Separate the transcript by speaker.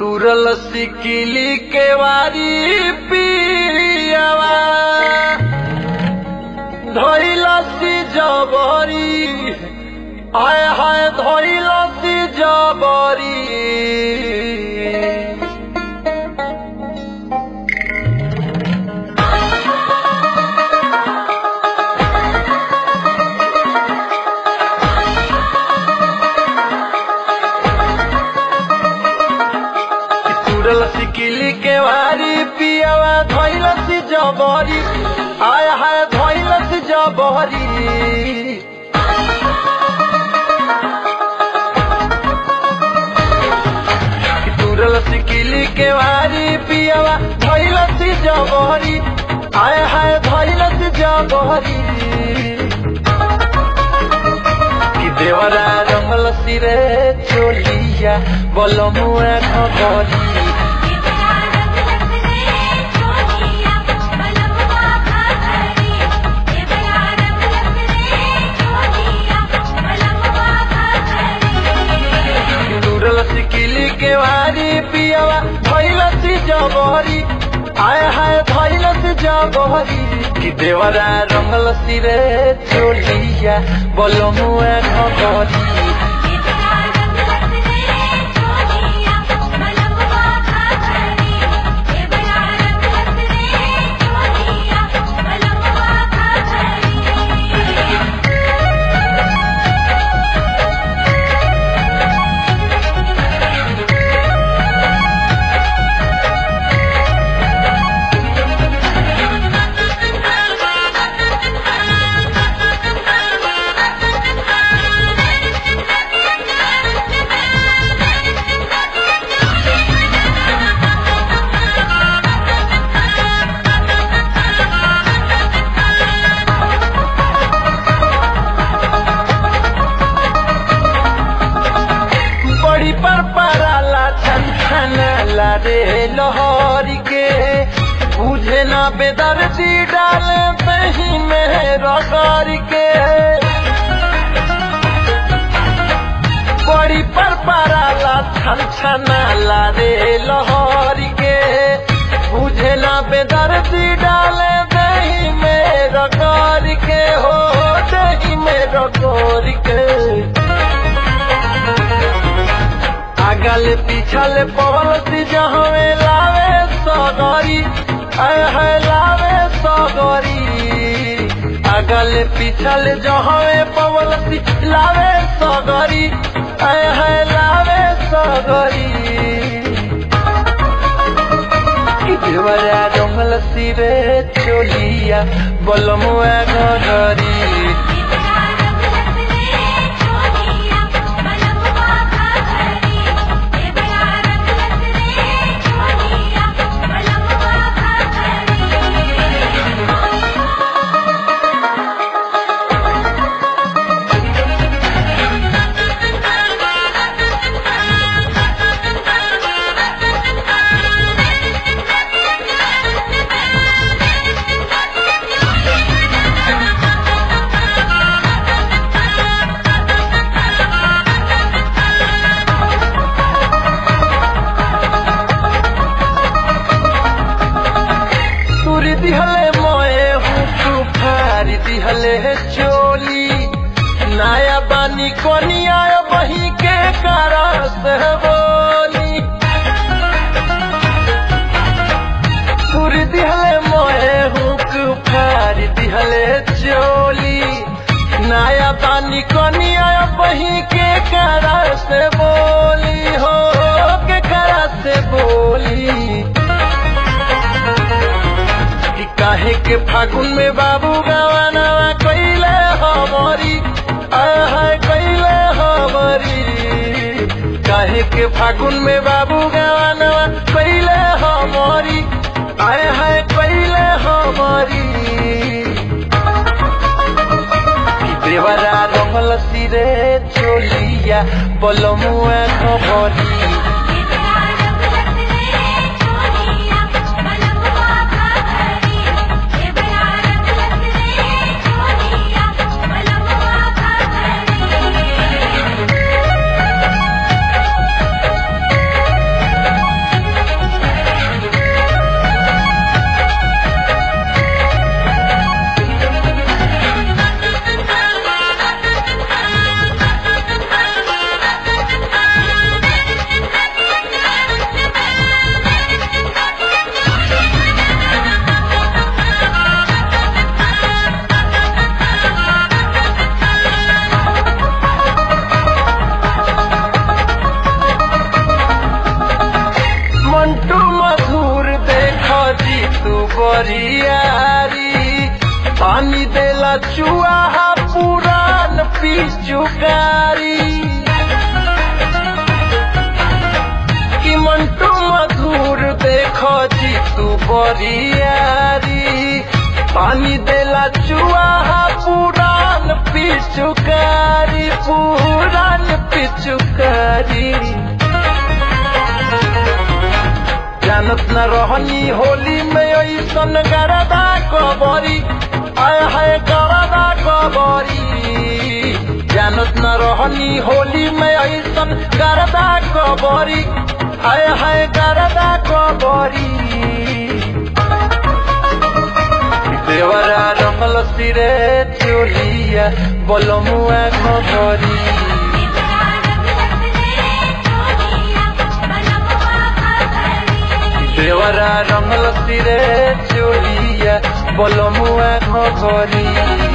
Speaker 1: तुरल सिकिली के वारी पियावा धैलसी जबरी हाय हाय धैलसी जबरी तुरल सिकिली के वारी पियावा धैलसी जबरी हाय हाय धैलसी जबरी तुरल सिकिली के वारी पियावा धैलसी जबरी हाय हाय धैलसी जबरी कि देवरा रंगल सिरे चोलिया बलमुआ खबरी तुरल सिकिली के वारी पियावा धैलसी जबरी आय हाय धैलसी जबरी कि देवरा रंगल सिरे चोलिया बलमुआ खबरी बड़ी पर पराला छन छनाला रे लहरी के बुझे ना बेदर्दी डाल दही में रगड़ के बड़ी पर पराला छन छनाला रे लहरी के बुझे ना बेदर्दी डाल दही में रगड़ के हो दही में रगड़ के आगल पिछल पवलती जहवे लावे सगरी आय है लावे सगरी आगल पिछल जहवे पवलती लावे सगरी आय है लावे सगरी कि देवरा जंगल सिरे चोलिया बलमुआ घरी तुरी दिहले मोए हूँ तू फारी दिहले है चोली नया बानी कोनिया बही के करस है बोली तुरी दिहले मोए हूँ तू फारी दिहले चोली नया बानी कोनिया बही के करस बोली हो के करस बोली कि काहे के फागुन में बाबू गवानवा कैले हमरी आय हाय कैले हमरी काहे के फागुन में बाबू गवानवा कैले हमरी आय हाय कैले हमरी कि देवरा रंगल सिरे चोलिया बलमुआ खबरी
Speaker 2: Thank you.
Speaker 1: बरियारी पानी देला चुआहा पुरान पिचुकारी पुरान पिचुकारी जानत न रहनी होली में ऐसन गरदा कबरी आय हाय गरदा कबरी जानत न रहनी होली में ऐसन गरदा कबरी आय हाय गरदा कबरी देवरा रमल सिरे चोलिया बलमुआ खबरी देवरा रंगल सिरे चोलिया बलमुआ घरी